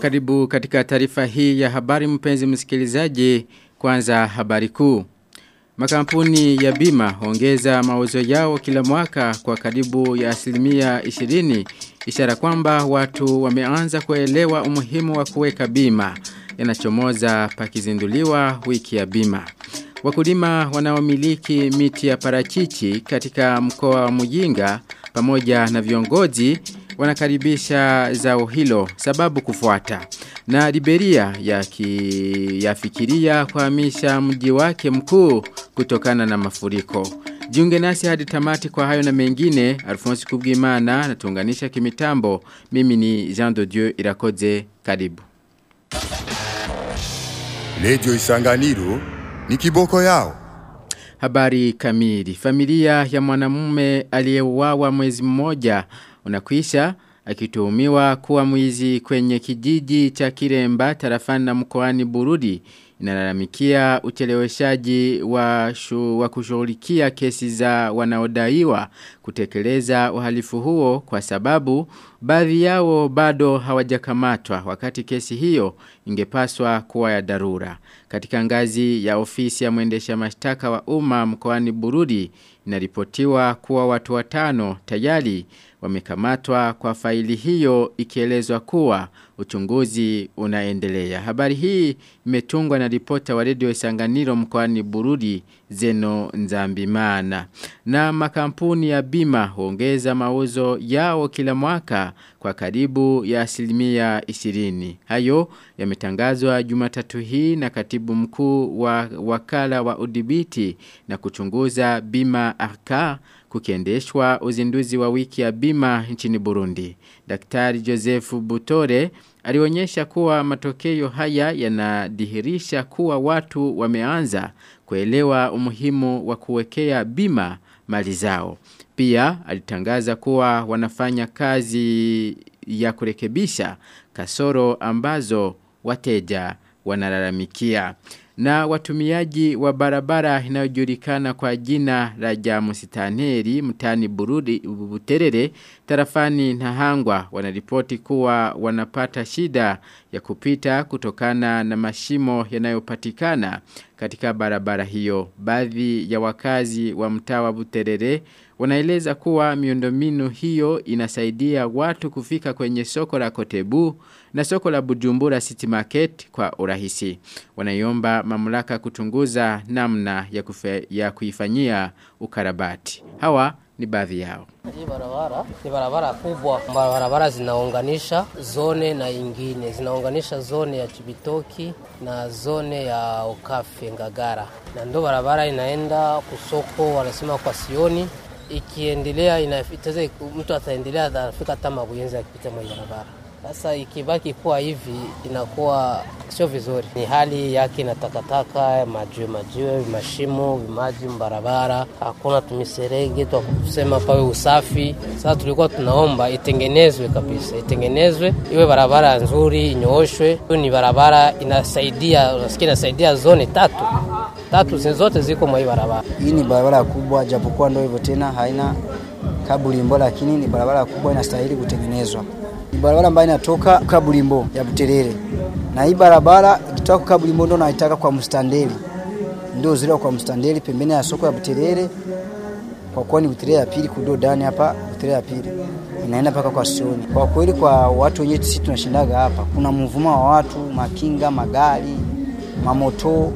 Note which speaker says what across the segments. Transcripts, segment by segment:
Speaker 1: karibu katika taarifa hii ya habari mpenzi msikilizaji kwanza habari kuu. Makampuni ya bima huongeza mauzo yao kila mwaka kwa karibu ya asilimia 20 ishara kwamba watu wameanza kuelewa umuhimu wa kuweka bima yanachomoza pakizinduliwa wiki ya bima. Wakulima wanaomiliki miti ya parachichi katika mkoa wa Muyinga pamoja na viongozi wanakaribisha zao hilo sababu kufuata. Na Liberia yafikiria kuhamisha mji wake mkuu kutokana na mafuriko. Jiunge nasi hadi tamati kwa hayo na mengine, Alphonse Kubwimana natuunganisha kimitambo. Mimi ni Jean de Dieu Irakoze karibu.
Speaker 2: Lejo Isanganiro ni kiboko yao.
Speaker 1: Habari kamili. Familia ya mwanamume aliyeuawa mwezi mmoja unakuisha akituhumiwa kuwa mwizi kwenye kijiji cha Kiremba tarafani na mkoani Burudi inalalamikia ucheleweshaji wa, shu, wa kushughulikia kesi za wanaodaiwa kutekeleza uhalifu huo kwa sababu baadhi yao bado hawajakamatwa wakati kesi hiyo ingepaswa kuwa ya dharura. Katika ngazi ya ofisi ya mwendesha mashtaka wa umma mkoani Burudi inaripotiwa kuwa watu watano tayari wamekamatwa kwa faili hiyo ikielezwa kuwa uchunguzi unaendelea. Habari hii imetungwa na ripota wa redio Isanganiro mkoani Burudi Zeno Nzambimana. Na makampuni ya bima huongeza mauzo yao kila mwaka kwa karibu ya asilimia 20. Hayo yametangazwa Jumatatu hii na katibu mkuu wa wakala wa udhibiti na kuchunguza bima arka kukiendeshwa uzinduzi wa wiki ya bima nchini Burundi. Daktari Joseph Butore alionyesha kuwa matokeo haya yanadhihirisha kuwa watu wameanza kuelewa umuhimu wa kuwekea bima mali zao. Pia alitangaza kuwa wanafanya kazi ya kurekebisha kasoro ambazo wateja wanalalamikia. Na watumiaji wa barabara inayojulikana kwa jina la Jamusitaneri mtani Burudi Buterere tarafani na Hangwa wanaripoti kuwa wanapata shida ya kupita kutokana na mashimo yanayopatikana katika barabara hiyo. Baadhi ya wakazi wa mtaa wa Buterere wanaeleza kuwa miundombinu hiyo inasaidia watu kufika kwenye soko la Kotebu na soko la Bujumbura City Market kwa urahisi. Wanaiomba mamlaka kutunguza namna ya, kufe, ya kuifanyia ukarabati. Hawa ni baadhi yao.
Speaker 3: Hii barabara ni barabara kubwa. Barabara zinaunganisha zone na ingine, zinaunganisha zone ya Chibitoki na zone ya Okafe Ngagara, na ndo barabara inaenda kusoko, wanasema kwa Sioni. Ikiendelea inafiteze, mtu ataendelea atafika hata Mabuyenzi akipita mwa barabara. Sasa ikibaki kuwa hivi inakuwa sio vizuri. Ni hali yake na takataka, majiwe majiwe, mashimo, vimaji barabara, hakuna tumiserege twa kusema pawe usafi. Sasa tulikuwa tunaomba itengenezwe kabisa, itengenezwe iwe barabara nzuri, inyooshwe. Hiyo ni barabara inasaidia, unasikia inasaidia zone tatu tatu zote ziko mwa hii barabara.
Speaker 4: Hii ni barabara kubwa, japokuwa ndio hivyo tena haina kabulimbo, lakini ni barabara kubwa, inastahili kutengenezwa ni barabara ambayo inatoka Kabulimbo ya Buterere, na hii barabara ikitoka Kabulimbo ndo naitaka kwa Mstandeli, ndio zile kwa Mstandeli pembeni ya soko ya Buterere, kwa kuwa ni Buterere ya pili kudo ndani hapa Buterere ya pili inaenda mpaka kwa Sioni. Kwa kweli, kwa watu wenyewe sisi tunashindaga hapa, kuna mvuma wa watu, makinga, magari, mamoto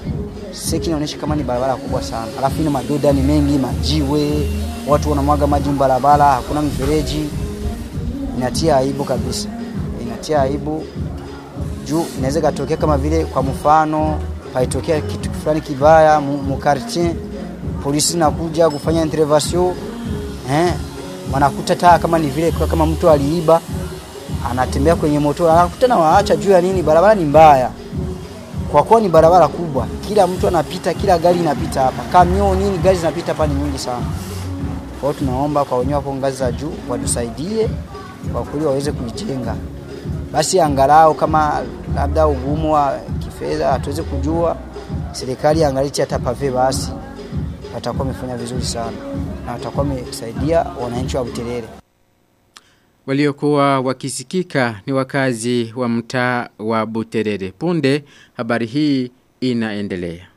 Speaker 4: seki inaonyesha kama ni barabara kubwa sana, alafu ina madoda ni mengi, majiwe, watu wanamwaga maji barabara, hakuna mifereji inatia aibu kabisa, inatia aibu juu inaweza katokea kama vile, kwa mfano paitokea kitu fulani kibaya mukartie, polisi nakuja kufanya intervention eh, wanakuta taa kama ni vile kama mtu aliiba anatembea kwenye moto, anakuta na waacha juu ya nini? Barabara ni mbaya, kwa kuwa ni barabara kubwa, kila mtu anapita, kila gari inapita hapa, kamio nini, gari zinapita hapa ni nyingi sana. Kwa hiyo tunaomba kwa wenyewe hapo ngazi za juu watusaidie kwa kweli waweze kuijenga, basi angalau kama labda ugumu wa kifedha hatuweze kujua, serikali angalichi hata pave, basi watakuwa wamefanya vizuri sana na watakuwa wamesaidia wananchi wa Buterere.
Speaker 1: Waliokuwa wakisikika ni wakazi wa mtaa wa Buterere. Punde habari hii inaendelea.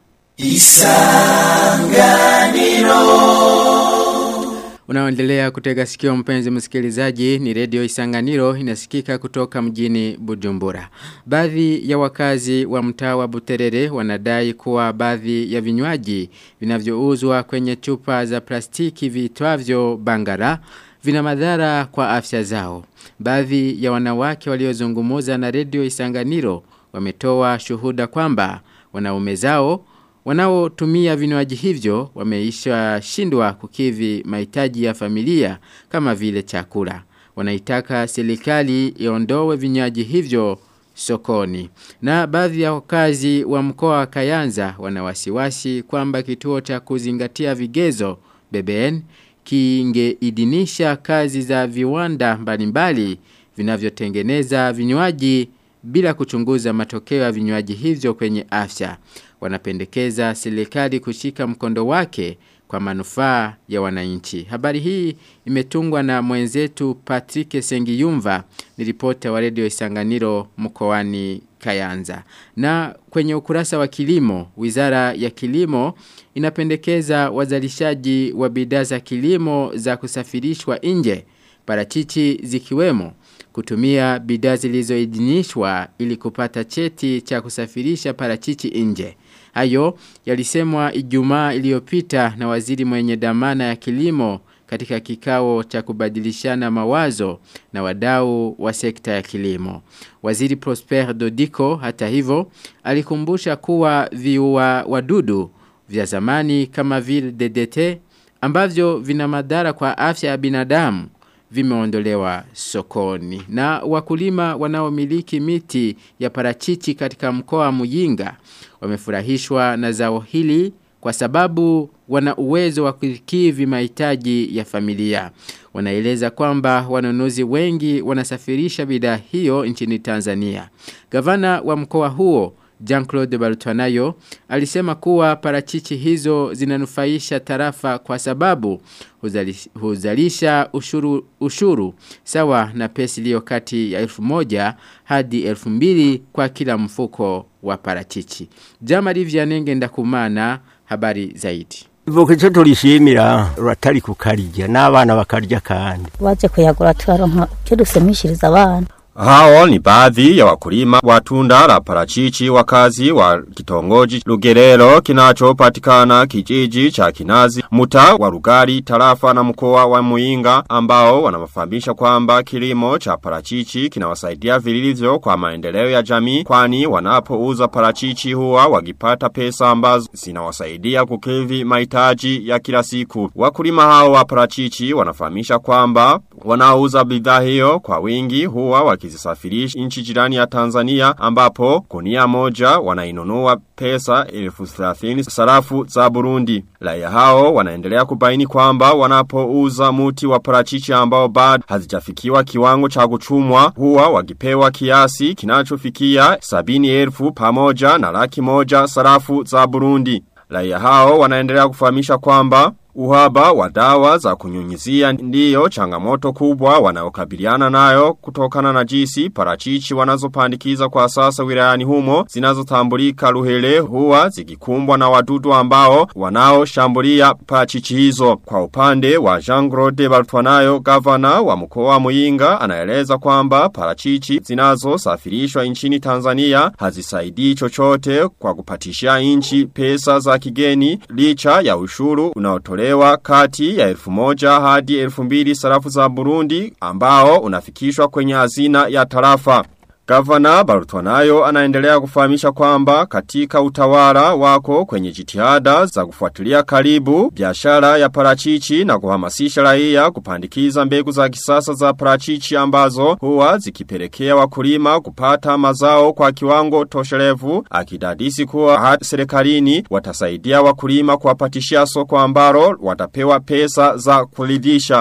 Speaker 1: Unaoendelea kutega sikio mpenzi msikilizaji ni redio Isanganiro inasikika kutoka mjini Bujumbura. Baadhi ya wakazi wa mtaa wa Buterere wanadai kuwa baadhi ya vinywaji vinavyouzwa kwenye chupa za plastiki viitwavyo bangara vina madhara kwa afya zao. Baadhi ya wanawake waliozungumuza na redio Isanganiro wametoa shuhuda kwamba wanaume zao Wanaotumia vinywaji hivyo wameisha shindwa kukivi mahitaji ya familia kama vile chakula. Wanaitaka serikali iondoe vinywaji hivyo sokoni. Na baadhi ya wakazi wa mkoa wa Kayanza wanawasiwasi kwamba kituo cha kuzingatia vigezo BBN kingeidhinisha kazi za viwanda mbalimbali vinavyotengeneza vinywaji bila kuchunguza matokeo ya vinywaji hivyo kwenye afya wanapendekeza serikali kushika mkondo wake kwa manufaa ya wananchi. Habari hii imetungwa na mwenzetu Patrick Sengiyumva, ni ripota wa redio Isanganiro mkoani Kayanza. Na kwenye ukurasa wa kilimo, Wizara ya Kilimo inapendekeza wazalishaji wa bidhaa za kilimo za kusafirishwa nje, parachichi zikiwemo kutumia bidhaa zilizoidhinishwa ili kupata cheti cha kusafirisha parachichi nje. Hayo yalisemwa Ijumaa iliyopita na waziri mwenye dhamana ya kilimo katika kikao cha kubadilishana mawazo na wadau wa sekta ya kilimo. Waziri Prosper Dodiko hata hivyo alikumbusha kuwa viua wadudu vya zamani kama vile DDT ambavyo vina madhara kwa afya ya binadamu vimeondolewa sokoni. Na wakulima wanaomiliki miti ya parachichi katika mkoa wa Muyinga wamefurahishwa na zao hili kwa sababu wana uwezo wa kukidhi mahitaji ya familia. Wanaeleza kwamba wanunuzi wengi wanasafirisha bidhaa hiyo nchini Tanzania. Gavana wa mkoa huo Jean-Claude Barutwanayo alisema kuwa parachichi hizo zinanufaisha tarafa kwa sababu huzalisha, huzalisha ushuru, ushuru sawa na pesi iliyo kati ya elfu moja hadi elfu mbili kwa kila mfuko wa parachichi. Jama Rivianenge ndakumana habari zaidi.
Speaker 5: Ivuka icyo turishimira uratari kukarya n'abana bakarya kandi
Speaker 6: waje kuyagura tukaronka icyo dusemishiriza abana
Speaker 7: Hao ni baadhi ya wakulima wa tunda la parachichi wakazi wa kitongoji Lugerero kinachopatikana kijiji cha Kinazi muta wa Rugari tarafa na mkoa wa Muinga ambao wanamafahamisha kwamba kilimo cha parachichi kinawasaidia vilivyo kwa maendeleo ya jamii kwani wanapouza parachichi huwa wakipata pesa ambazo zinawasaidia kukidhi mahitaji ya kila siku. Wakulima hao wa parachichi wanafahamisha kwamba wanaouza bidhaa hiyo kwa wingi huwa wakizisafirisha nchi jirani ya Tanzania ambapo kunia moja wanainunua pesa elfu thelathini sarafu za Burundi. Raia hao wanaendelea kubaini kwamba wanapouza muti wa parachichi ambao bado hazijafikiwa kiwango cha kuchumwa huwa wakipewa kiasi kinachofikia sabini elfu pamoja na laki moja sarafu za Burundi. Raia hao wanaendelea kufahamisha kwamba Uhaba wa dawa za kunyunyizia ndiyo changamoto kubwa wanaokabiliana nayo kutokana na jisi parachichi wanazopandikiza kwa sasa wilayani humo zinazotambulika luhele huwa zikikumbwa na wadudu ambao wanaoshambulia parachichi hizo. Kwa upande wa Jean Claude Bartwanayo gavana wa mkoa wa Muyinga anaeleza kwamba parachichi zinazosafirishwa nchini Tanzania hazisaidii chochote kwa kupatishia nchi pesa za kigeni licha ya ushuru unaotolewa kutolewa kati ya elfu moja hadi elfu mbili sarafu za Burundi ambao unafikishwa kwenye hazina ya tarafa. Gavana Barutwanayo anaendelea kufahamisha kwamba katika utawala wako kwenye jitihada za kufuatilia karibu biashara ya parachichi na kuhamasisha raia kupandikiza mbegu za kisasa za parachichi ambazo huwa zikipelekea wakulima kupata mazao kwa kiwango toshelevu akidadisi kuwa hadi serikalini watasaidia wakulima kuwapatishia soko ambalo watapewa pesa za kuridhisha.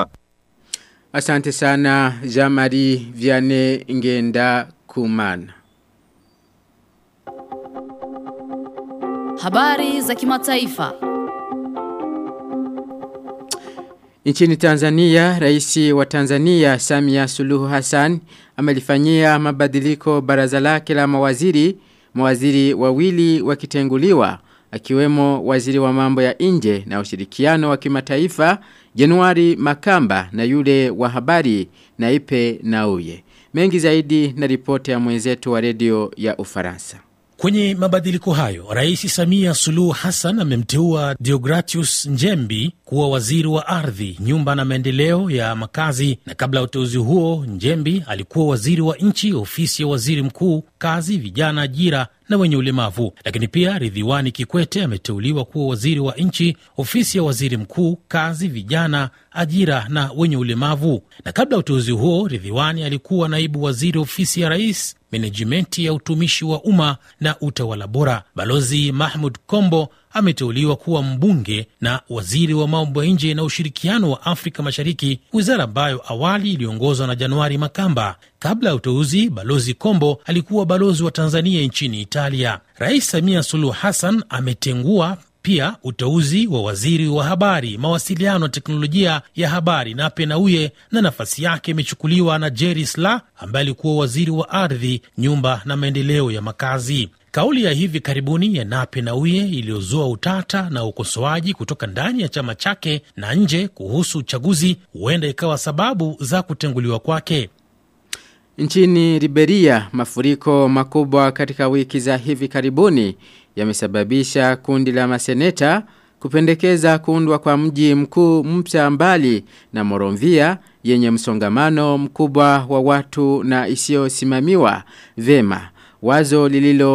Speaker 1: Asante sana Jamari Viane Ngenda Kumana.
Speaker 8: Habari za kimataifa.
Speaker 1: Nchini Tanzania, rais wa Tanzania Samia Suluhu Hassan amelifanyia mabadiliko baraza lake la mawaziri, mawaziri wawili wakitenguliwa akiwemo waziri wa mambo ya nje na ushirikiano wa kimataifa Januari Makamba na yule wa habari Naipe Nauye. Mengi zaidi na ripoti ya mwenzetu wa redio ya Ufaransa.
Speaker 8: Kwenye mabadiliko hayo, Rais Samia Suluhu Hassan amemteua Deogratius Njembi kuwa waziri wa ardhi, nyumba na maendeleo ya makazi, na kabla ya uteuzi huo, Njembi alikuwa waziri wa nchi, ofisi ya waziri mkuu, kazi, vijana, ajira na wenye ulemavu. Lakini pia Ridhiwani Kikwete ameteuliwa kuwa waziri wa nchi, ofisi ya waziri mkuu, kazi, vijana, ajira na wenye ulemavu. Na kabla ya uteuzi huo, Ridhiwani alikuwa naibu waziri ofisi ya rais menejimenti ya utumishi wa umma na utawala bora. Balozi Mahmud Kombo ameteuliwa kuwa mbunge na waziri wa mambo ya nje na ushirikiano wa Afrika Mashariki, wizara ambayo awali iliongozwa na Januari Makamba. Kabla ya uteuzi, balozi Kombo alikuwa balozi wa Tanzania nchini Italia. Rais Samia Suluhu Hassan ametengua pia uteuzi wa waziri wa habari, mawasiliano na teknolojia ya habari Nape Nnauye, na nafasi yake imechukuliwa na Jerry Silaa ambaye alikuwa waziri wa ardhi, nyumba na maendeleo ya makazi. Kauli ya hivi karibuni ya Nape Nnauye iliyozua utata na ukosoaji kutoka ndani ya chama chake na nje kuhusu uchaguzi huenda ikawa sababu za kutenguliwa kwake.
Speaker 1: Nchini Liberia, mafuriko makubwa katika wiki za hivi karibuni yamesababisha kundi la maseneta kupendekeza kuundwa kwa mji mkuu mpya mbali na Moronvia yenye msongamano mkubwa wa watu na isiyosimamiwa vema. Wazo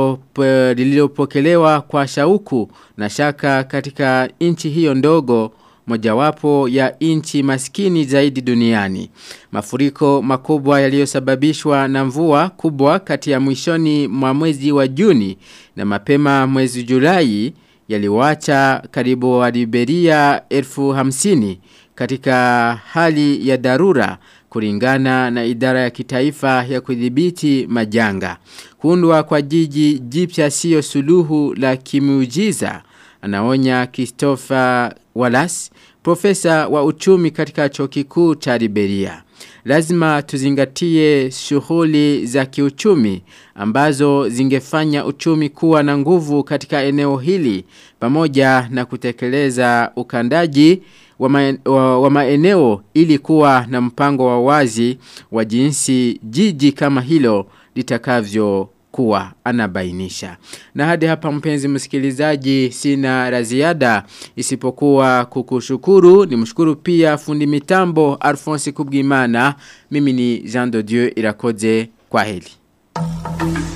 Speaker 1: lililopokelewa kwa shauku na shaka katika nchi hiyo ndogo mojawapo ya nchi maskini zaidi duniani. Mafuriko makubwa yaliyosababishwa na mvua kubwa kati ya mwishoni mwa mwezi wa Juni na mapema mwezi Julai yaliwacha karibu wa Liberia elfu hamsini katika hali ya dharura kulingana na idara ya kitaifa ya kudhibiti majanga. Kuundwa kwa jiji jipya sio suluhu la kimuujiza anaonya Christopher Wallace, profesa wa uchumi katika chuo kikuu cha Liberia. Lazima tuzingatie shughuli za kiuchumi ambazo zingefanya uchumi kuwa na nguvu katika eneo hili pamoja na kutekeleza ukandaji wa, ma, wa, wa maeneo ili kuwa na mpango wa wazi wa jinsi jiji kama hilo litakavyo kuwa anabainisha. Na hadi hapa mpenzi msikilizaji sina la ziada isipokuwa kukushukuru ni mshukuru pia fundi mitambo Alphonse Kubwimana mimi ni Jean de Dieu Irakoze kwa heli.